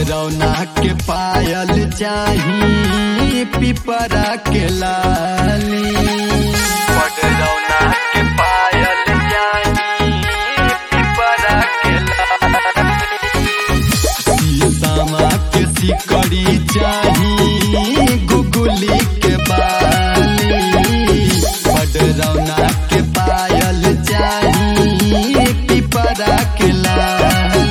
पडरौना के पायल चाही पिपरा के लाली पडरौना के पायल चाही पिपरा के लाली सीतामा के सिकड़ी चाही गुगुली के बाली पडरौना के पायल चाही पिपरा के लाली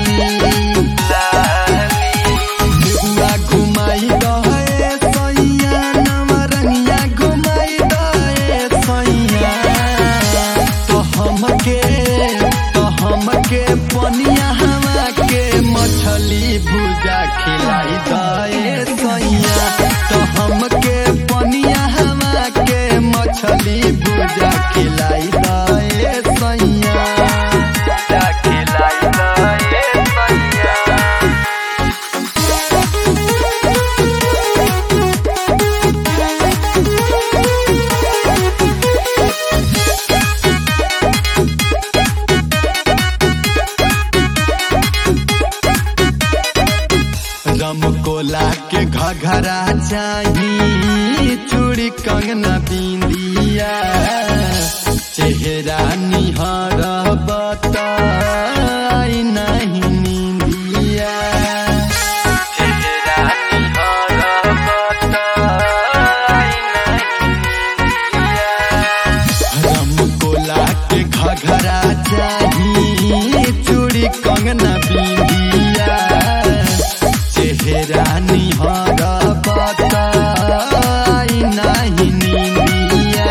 बेबुआ घुमाई दहे सैया नवरंगिया घुमाई दहे सैया तो हमके तो हमके पनिया हवा के मछली भुजा खिलाई दहे सैया तो हमके पनिया हवा के मछली भुजा खिलाई दहे सैया खिलाई दहे सैया रम कोला के घघरा चाही चूड़ी कंगना बिंदिया चेहरा निहर बताई नहीं निंदिया चेहरा निहर बताई नहीं निंदिया रम कोला के घघरा चाही चूड़ी कंगना बिंदिया चेहरा निहर बताई नहीं निंदिया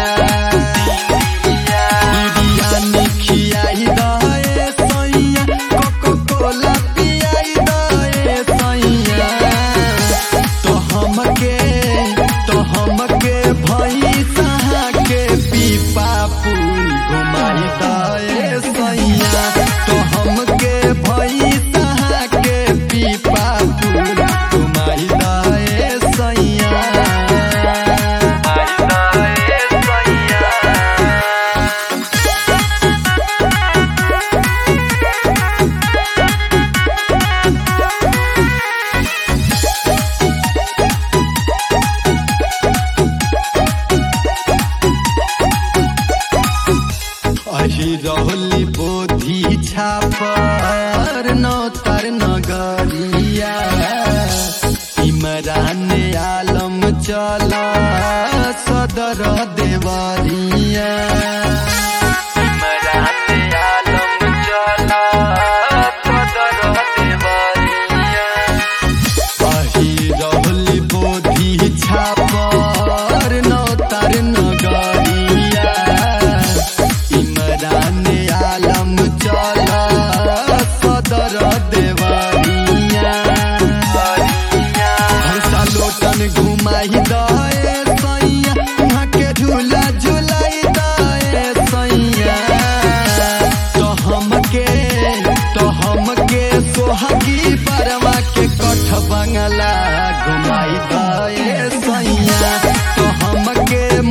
बिरयानी खियाई दहे सैया कोको कोला पियाई दहे सैया तो हमके तो हमके भैंसा के पीपा पुल घुमाई दहे सैया तो हमके भैंसा के पीपा पुल घुमाई दहे सैया अही रहली बोधी छापर नौतर नगरिया इमरान आलम चला सदर देवरिया इमरान आलम चला सदर देवरिया अही रहली बोधी छापर नौतर नगरिया इमरान आलम चला सदर देवरिया हंसा लोटन घुमाई दए सैया वहाँ के झूला झुलाई दए सैया तो हमके तो हमके सोहगी परवा के कठ बंगला घुमाई दए सैया तो हमके